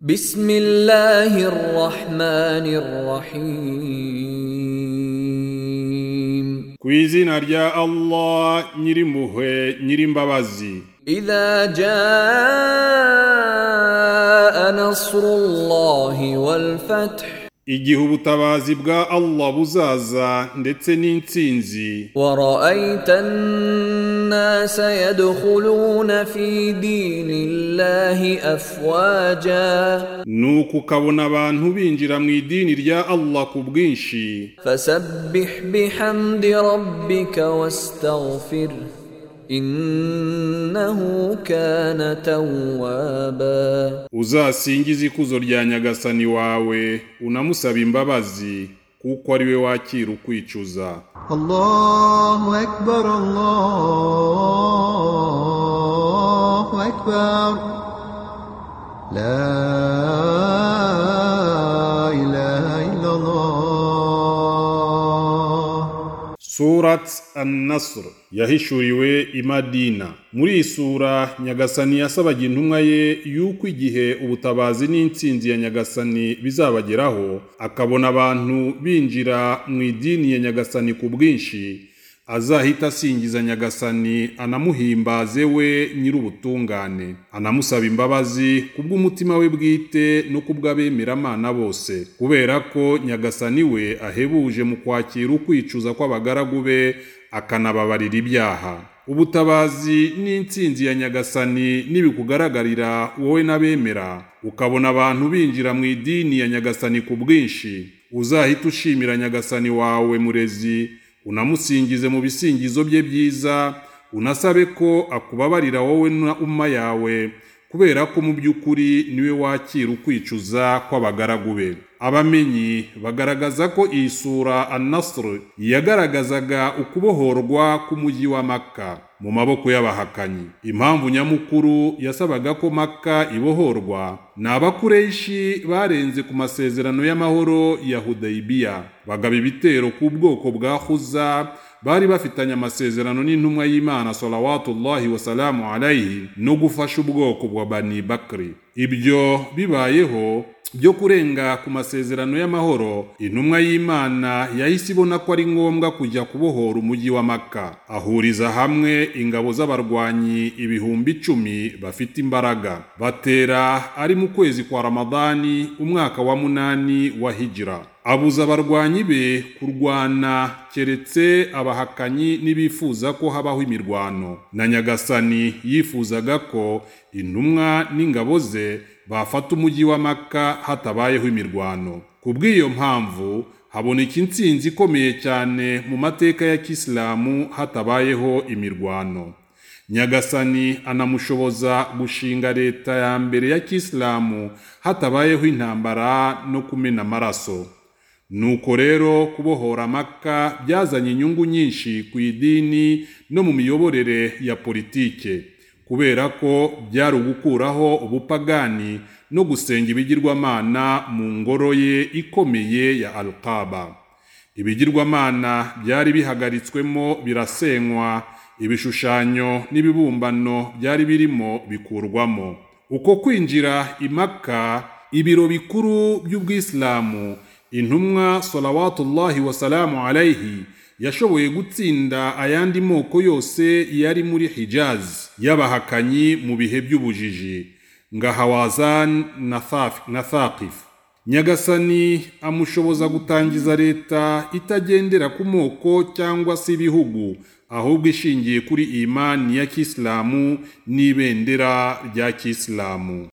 بسم الله الرحمن الرحيم ku izina rya allah nyirimpuhwe nyirimbabazi إذا جاء نصر الله والفتح igihe ubutabazi bwa allah buzaza ndetse n'intsinzi ورأيت الناس يدخلون في دين الله أفواجا nuko ukabona abantu binjira mu idini rya allah ku bwinshi فسبح بحمد ربك واستغفره إنه كان توابا uzasingize ikuzo rya nyagasani wawe unamusaba imbabazi kuko ari we wakira ukwicuza الله أكبر الله أكبر لا إله إلا الله surat an-nasr yahishuriwe i madina muri iyi sura nyagasani yasabaga intumwa ye yuko igihe ubutabazi n'intsinzi ya nyagasani bizabageraho akabona abantu binjira mu idini ya nyagasani ku bwinshi azahita asingiza nyagasani anamuhimbaze we nyir'ubutungane anamusaba imbabazi kubw'umutima we bwite no kubw'abemeramana bose kubera ko nyagasani we ahebuje mu kwakira ukwicuza kw'abagaragu be akanababarira ibyaha ubutabazi n'intsinzi ya nyagasani nibikugaragarira wowe n'abemera ukabona abantu binjira mu idini ya nyagasani ku bwinshi uzahita ushimira nyagasani wawe murezi unamusingize mu bisingizo bye byiza unasabe ko akubabarira wowe na umma yawe kubera ko mu by'ukuri niwe wakira ukwicuza kw'abagaragu be abamenyi bagaragaza ko iyi sura anasr yagaragazaga ukubohorwa k'umujyi wa maka mu maboko y'abahakanyi impamvu nyamukuru yasabaga ko maka ibohorwa ni abakureshi barenze ku masezerano y'amahoro ya hudayibiya bagaba ibitero ku bwoko bwa huza bari bafitanye amasezerano n'intumwa y'imana salawatullahi wasalamu alayhi no gufasha ubwoko bwa bani bakri ibyo bibayeho byo kurenga ku masezerano y'amahoro intumwa y'imana yahise ibona ko ari ngombwa kujya kubohora umujyi wa maka ahuriza hamwe ingabo z'abarwanyi ibihumbi icumi bafite imbaraga batera ari mu kwezi kwa ramadani umwaka wa munani wa hijira abuza abarwanyi be kurwana keretse abahakanyi n'ibifuza ko habaho imirwano na nyagasani yifuzaga ko intumwa n'ingabo ze bafata umujyi wa maka hatabayeho imirwano ku bw'iyo mpamvu haboneka intsinzi ikomeye cyane mu mateka ya kisilamu hatabayeho imirwano nyagasani anamushoboza gushinga leta ya mbere ya kisilamu hatabayeho intambara no kumena amaraso nuko rero kubohora maka byazanye inyungu nyinshi ku idini no mu miyoborere ya politike kubera ko byari ugukuraho ubupagani no gusenga ibigirwamana mu ngoro ye ikomeye ya alqaba ibigirwamana byari bihagaritswemo birasenywa ibishushanyo n'ibibumbano byari birimo bikurwamo uko kwinjira imaka ibiro bikuru by'ubwisilamu intumwa salawatullahi wasalamu alayhi yashoboye gutsinda ayandi moko yose yari muri hijaz y'abahakanyi mu bihe by'ubujiji nga hawazan na Thaf- na thakifu nyagasani amushoboza gutangiza leta itagendera ku moko cyangwa se ibihugu ahubwo ishingiye kuri imani ya kisilamu n'ibendera rya kisilamu